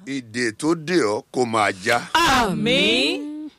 ìdè tó dè ọ́ kó máa já Àmín.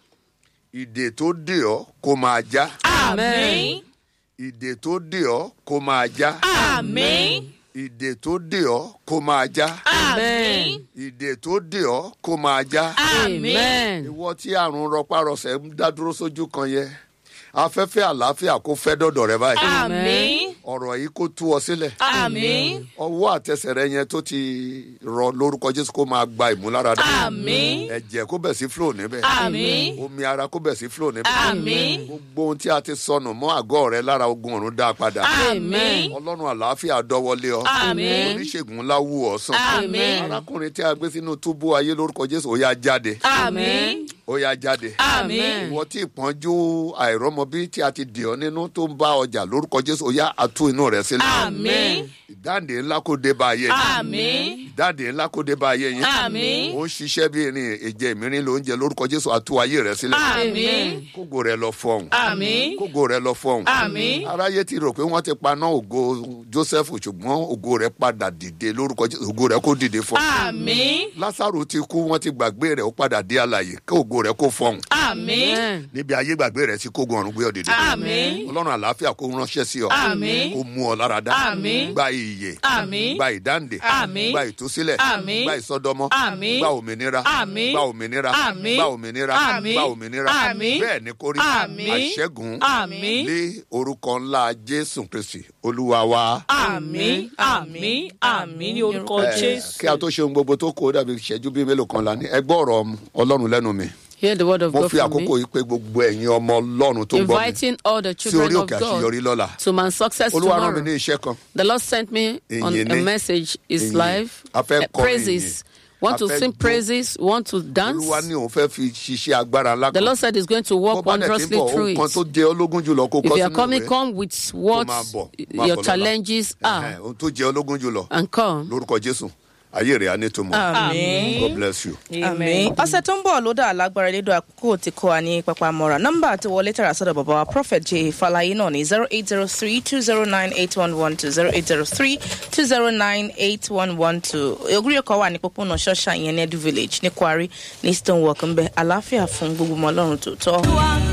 ìdè tó dè ọ́ kó máa já Àmín. ìdè tó dè ọ́ kó máa já Àmín. ìdè tó dè ọ́ kó máa já Àmín. ìdè tó dè ọ́ kó máa já Àmín. ìwọ tí àrùn rọpárọsẹ̀ ń dá dúró sójú kan yẹ afẹ́fẹ́ àlàáfíà kó fẹ́ dọ̀dọ̀ rẹ báyìí Àmín. ọ̀rọ̀ yìí kó tú ọ sílẹ̀ Àmín. ọwọ́ àtẹsẹ̀ rẹ yẹn tó ti rọ lórúkọ jésù kó máa gba ìmúláradá Àmín. ẹ̀jẹ̀ kó bẹ̀ sí flow níbẹ̀ Àmín. omi ara kó bẹ̀ sí flow níbẹ̀ Àmín. gbogbo ohun tí a ti sọnù mọ́ àgọ́ rẹ lára ogun ọ̀run dá a padà Àmín. ọlọ́run àlàáfíà dọ́wọ́lé ọ Àmín. oníṣègùn ńlá wù ọ́ sàn Àmín. arákùnrin tí a gbé sínú túbú ayé lórúkọ jésù ó yá jáde Àmín. ó yá jáde Àmín. ìwọ tí ìpọ́njú àìrọ́mọbí tí a ti dì ọ́ nínú tó ń bá ọjà lórúkọ jésù ó yá àtú inú rẹ sílẹ̀ Àmín. ìdáǹdè ńlá kó dé bá ayé yín Àmín. ìdáǹdè ńlá kó dé bá ayé yín Àmín. ó ń ṣiṣẹ́ bí irin èjè mìíràn ló ń jẹ lórúkọ jésù àtú ayé rẹ sílẹ̀ Àmín. kógo rẹ lọ fọhùn Àmín. kógo rẹ lọ fọhùn Àmín. aráyé ti rò pé wọ́n ti paná ògo joseph ṣùgbọ́n ògo rẹ padà dìde lórúkọ jésù ògo rẹ kó dìde fọhùn Àmín. lásàrò ti kú wọ́n ti gbàgbé rẹ̀ ó padà dé àlàyé kí ògo rẹ̀ kó fọhùn Àmín. níbi ayé gbàgbé rẹ̀ sí kógun ọ̀run gbé ọ dìde Àmín. ọlọ́run àlàáfíà kó ránṣẹ́ sí ọ Àmín. kó mú ọ lára dá Àmín. gba ìyè Àmín. gba ìdáǹdè Àmín. gba ìtúsílẹ̀ Àmín. gba ìsọdọmọ Àmín. gba òmìnira Àmín. gba òmìnira Àmín. gba òmìnira Àmín. gba òmìnira Àmín. bẹ́ẹ̀ ni kó rí Àmín. àṣẹ́gun Àmín. lé orúkọ ńlá jésù kristi olúwa wa. Àmín. Àmín. Àmín ní orúkọ Eh, Jésù. kí a tó ṣe ohun gbogbo tó kó dàbí ìṣẹ́jú bíi mélòó kan la ní ẹgbẹ́ ọ̀rọ̀ ọlọ́run lẹ́nu mi Hear the word of mo God fi from àkókò me. yìí pé gbogbo ẹ̀yin ọmọ ọlọ́run tó ń gbọ́ mi Inviting all the sí children orí of òkè God àṣeyọrí lọ́la to my success olúwa rán mi tomorrow. ní iṣẹ́ kan The Lord sent me on Ìyìn a ni. message. Is Ìyìn. live A fẹ́ uh, kọrin praises. ìyìn. Want A to fẹ́ sing jó. praises? Want to dance? olúwa ní òun fẹ́ fi ṣiṣẹ́ agbára ńlá The kan Lord said He's going to Bó work bá dẹ̀ ti ń wondrously bọ̀ through ohun kan it. tó jẹ ológun jùlọ kó If kọ́ you are sínú coming, ìwé come with kó what máa bọ̀ máa your bọ̀ lọ́la. challenges Ẹ̀hẹ̀n, are ohun tó jẹ ológun jùlọ and come. lórúkọ jésù ayé rẹ̀ á ní tòmọ̀ Àmín. god bless you. àmì ọ̀sẹ̀ tó ń bọ̀ ló dá alágbára lédò àkókò tí kò wá ní pápá mọ́ra nọ́mbà àti wọlé tààrà sọ́dọ̀ bàbá wa prophet j falaye náà ní zero eight zero three two zero nine eight one one two zero eight zero three two zero nine eight one one two ogúnrí ọkọ̀ wà ní pópónà ṣọ́ṣà ìyẹn ní edu village ní kwari ní stonewalk ń bẹ àlàáfíà fún gbogbo ọmọ ọlọ́run tó tọ́.